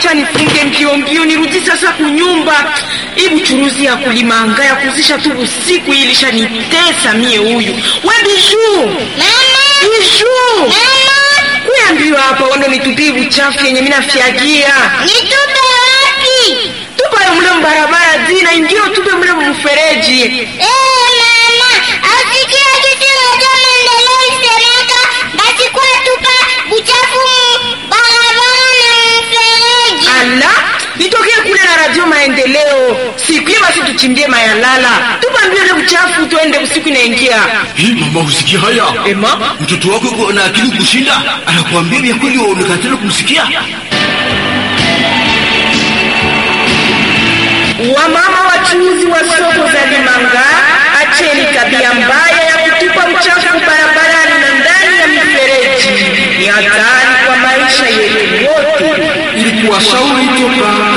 acha nifunge mbio mbio nirudi sasa kunyumba. Hii buchuruzi ya kulimanga ya kuzisha tu usiku hii ilishanitesa mie huyu. We Bijuu. Bijuu. Kuya mbio hapa wando nitupie buchafu yenye mina fyagia. Nitupe wapi? Tupa yo mle mbarabara zina ingio tupe mle mfereji. Eh, mama, asikia kitu moja maendeleo isemeka, basi kwa tupa buchafu mu barabara na mfereji. Ala, nitokee kule na radio maendeleo. Siku hiyo basi tuchimbie mayalala. Tupa mbio ile buchafu tuende usiku inaingia. Hii mama, usikia haya? Ema? Mtoto wako yuko na akili kushinda, anakuambia vya kweli, waonekana kumsikia. Wamama wachuuzi wa soko za Limanga, acheni tabia mbaya ya kutupa uchafu barabarani na ndani ya mifereji. Ni hatari kwa maisha yetu wote. Ili kuwashauri toka